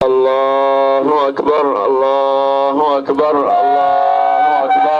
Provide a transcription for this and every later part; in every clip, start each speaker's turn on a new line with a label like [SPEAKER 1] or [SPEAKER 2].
[SPEAKER 1] الله أكبر الله أكبر الله أكبر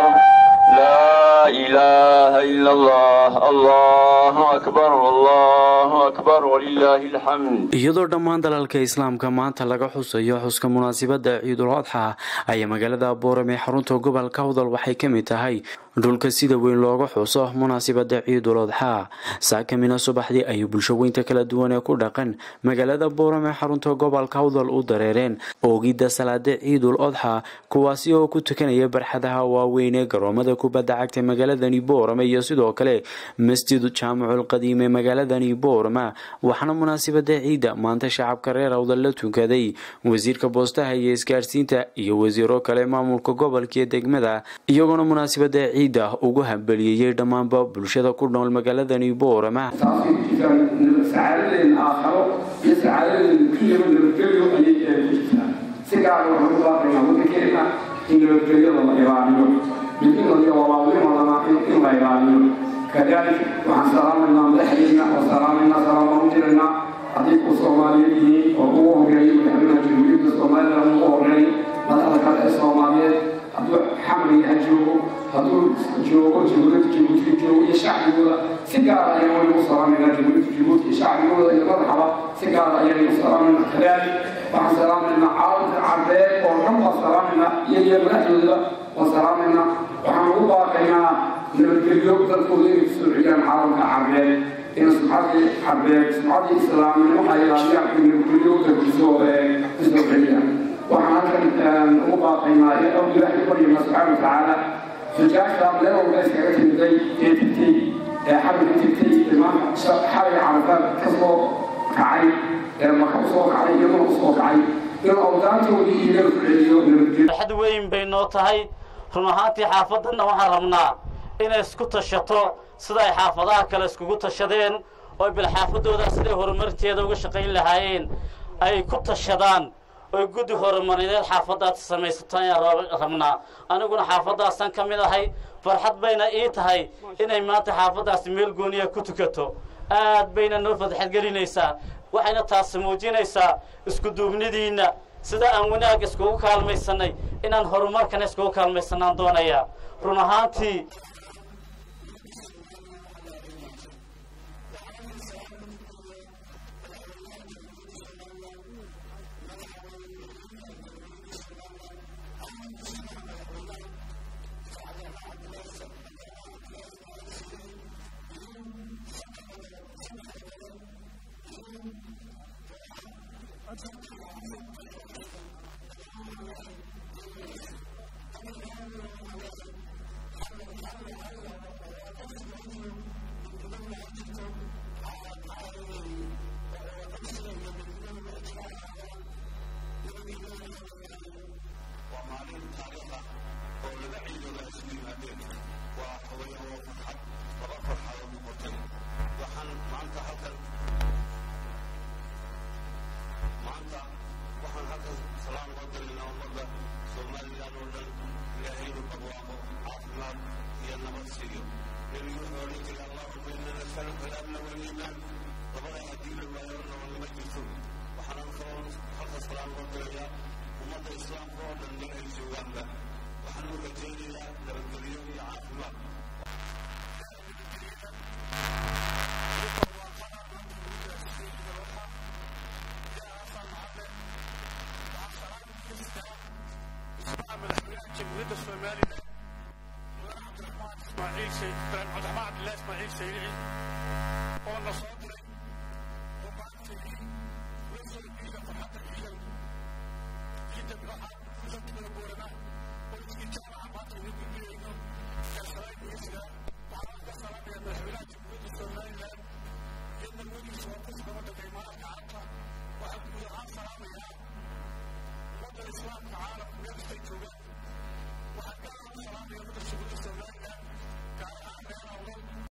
[SPEAKER 1] لا إله إلا الله الله أكبر الله أكبر ولله الحمد
[SPEAKER 2] iyadoo dhammaan dalalka islaamka maanta laga xusayo xuska munaasabada ciidul adxa ayaa magaalada boorame ee xarunta gobolka hawdal waxay ka mid tahay dhulka sida weyn looga xuso munaasabada ciidul adxa saakamina subaxdii ayay bulshaweynta kala duwan ee ku dhaqan magaalada boorame ee xarunta gobolka hawdal u dareereen oogidda salaada ciidul adxa kuwaasi oo ku tukanaya barxadaha waaweyn ee garoomada kubadda cagta magaaladani boorame iyo sidoo kale masjid jaamicul qadiim ee magaaladani boorama waxaana munaasabada ciidda maanta shacabka reer awdal la tukaday wasiirka boostaha iyo isgaarsiinta iyo wasiiro kale maamulka gobolka iyo degmada iyagoona munaasabada ciidda ugu hambaliyeeyey dhammaanba bulshada ku nool magaaladani boorama
[SPEAKER 3] taasi ku jirtaan sacaadadeena aakharo iyo sacaadadeena dunyaba nabadgelyo ayay ee ku jirtaa si gaara waxaan u baaqaynaa waddankeena in nabadgelyada la ilaaliyo midnimada iyo walaalnimadana in la ilaaliyo kadalik waxaan salaamaynaa madaxdeena oo salaamaynaa salaamaan u diraynaa haddii ku soomaaliyeed yihiin oo ugu horeeyay madaxweynaha jamhuuriyadda somaliland ugu horeey madaxda kale ee soomaaliyeed hadduu xamriga ha joogo hadduu joogo jamhuuriyadda jabuuti joogo iyo shacbigooda si gaara ayaan waynu u salaamaynaa jamhuuriyadda jabuuti iyo shacbigooda iyo madaxaba si gaara ayaynu u salaamaynaa kadalik waxaan salaamaynaa caalamka carbeed oo dhan baan salaamaynaa iyo iyo madaxdoodaba waan salaamaynaa waxaan ugu baaqaynaa nabadgelyo dadkooda inay kusoo celiyaan caalamka carbeed in sumcadii carbeed sumcadii islaamnimo ay ilaaliyaan in nabadgelyo dadkiisoo kusoo celiyaan waxaan halkan ugu baaqaynaa in aw ilaahay u baryana subxaana watacaala xujaajta meel walba iskaga timiday ee tigtay ee xarinka tigtay imaam xalay carafaad ka soo kacay ee maka usoo kacay iyaduna usoo kacay in awdaantoodii iyaga ku celiyo nabadgelyo
[SPEAKER 4] farxad weyn bay noo tahay run ahaantii xaafaddanna waxaan rabnaa inay isku tashato sida ay xaafadaha kale iskugu tashadeen oo bilxaafadooda siday horumarteeda uga shaqayn lahaayeen ay ku tashadaan oy guddi horumarineed xaafaddaas samaysato ayaan rabnaa aniguna xaafaddaasaan ka mid ahay farxad bayna ii tahay inay maanta xaafaddaasi meel gooniya ku tukato aad bayna noo fadxad gelinaysaa waxayna taasi muujinaysaa isku duubnidiinna sida aan wanaag iskugu kaalmaysanay inaan horumarkana iskugu kaalmaysanaan doonayaa run ahaantii
[SPEAKER 5] جمهورية الصومال عبد الرحمن اسماعيل سيد عبد الرحمن عبد الله اسماعيل سيد